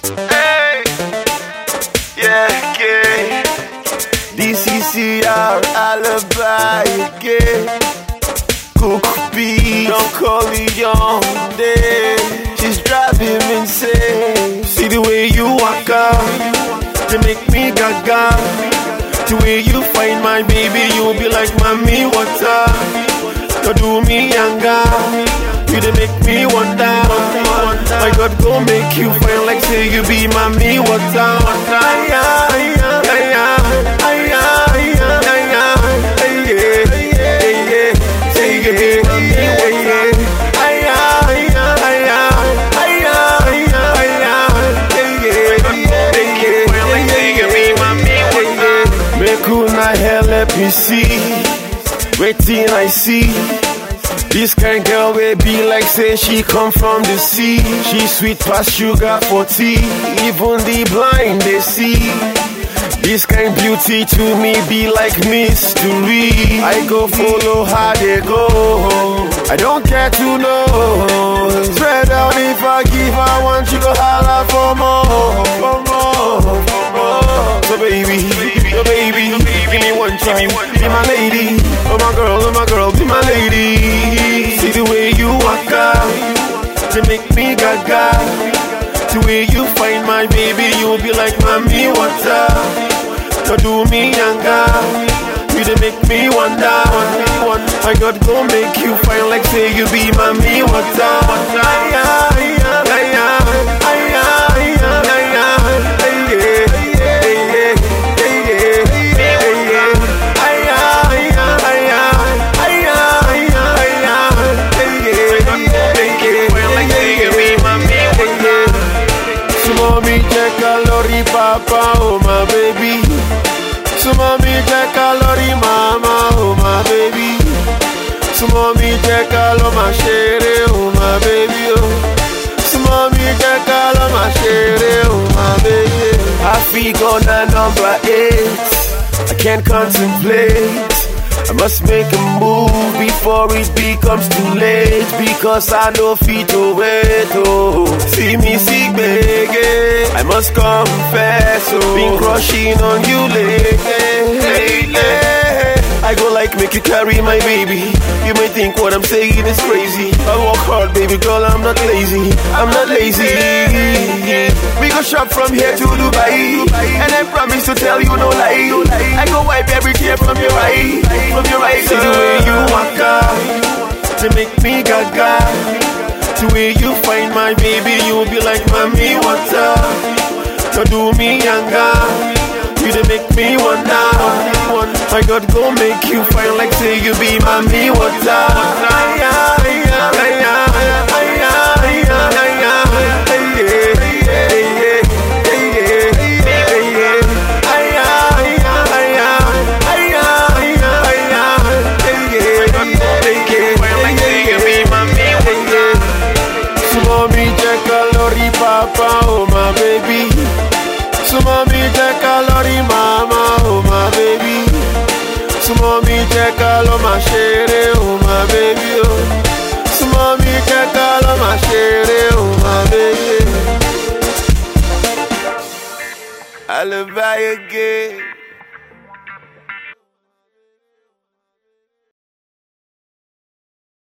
Hey, yeah, yeah. DCCR alibi again. Cook B, don't call me young day. She's driving me insane. See the way you walk out, they make me gaga. The way you find my baby, you'll be like mommy water. You do me younger, you dey make me wonder. My God, go make you fine like say you be mommy water. Aya, aya, aya, aya, aya, aya, aya, aya, say yeah, yeah, yeah. Aya, aya, aya, aya, aya, aya, yeah, yeah, yeah, yeah. Make una help me see. Waiting, I see. This kind girl will be like say she come from the sea. She sweet past sugar for tea. Even the blind they see. This kind beauty to me be like mystery. I go follow how they go. I don't care to know. Spread out if I give, I want you to holler for more, for more, for more. So baby, oh baby, give me one try, be my lady. Oh my girl, oh my girl, be my lady. See the way you walk out, to make me gaga. The way you find my baby, you'll be like mommy water. You do me younger, you dey make me wonder. I got go make you fine like say you be mommy water. Aya, aya, aya, aya, aya, aya, aya, aya, aya, aya, aya, aya, aya, aya, aya, aya. So mommy check calorie papa oh my baby So mommy check calorie mama oh my baby So mommy check calo my share oh my baby oh So mommy check calo my share oh my baby I figure na number eight I can't contemplate I must make a move before it becomes too late because I know fit to wait. Oh, see me sick, baby. I must confess, oh, been crushing on you lately. lately. I go like make you carry my baby. You may think what I'm saying is crazy. I work hard, baby girl. I'm not lazy. I'm not lazy. We go shop from here to Dubai, and I promise to tell you no lie. I go wipe every tear from your eye, from your eyes. See the way you walk out, to make me gaga. The way you find my baby, you'll be like mommy water. You do me younger, you dey make me wonder. I got go make you fine like say you be mommy water. Aya, aya, aya, aya, aya, aya, aya, Papa, oh my baby. So mommy check calorie mama, oh my baby. So mommy check all of my share, oh my baby, oh. So mommy check all of my share, oh my baby. Alibi again.